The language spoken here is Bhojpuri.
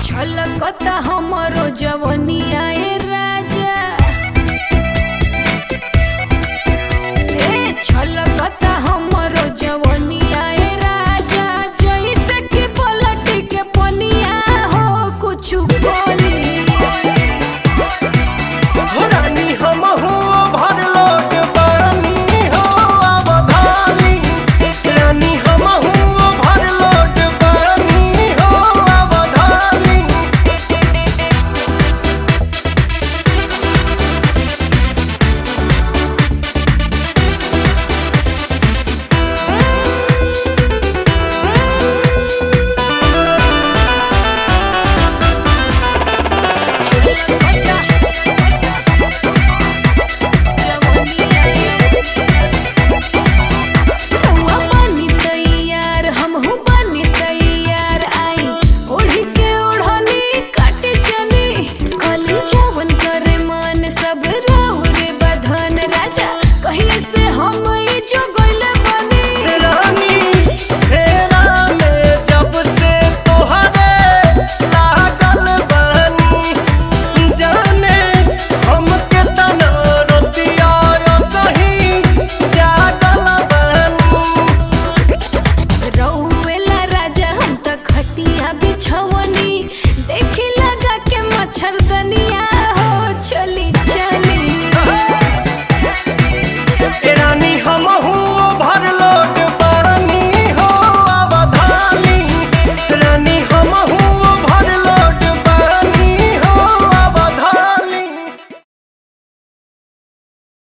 छलकता हमरो जवनिया ए राजा ए छलकता हमरो जवनिया ए राजा जइसे कि पलट के पनिया हो कुछु बोली रानी हमहू भरलोट बानी हो अवधानी रानी हमहू भरलोट बानी हो अवधानी सब राहु रे बधन राजा कहिए से हम ई जो गइल बनी रानी फेरा में जब से तोहरे लागल बानी जाने हमके तना रोतिया सही जागल बानी रउएला राजा हम त खटिया बिछवनी देखी लगा के मच्छरदनी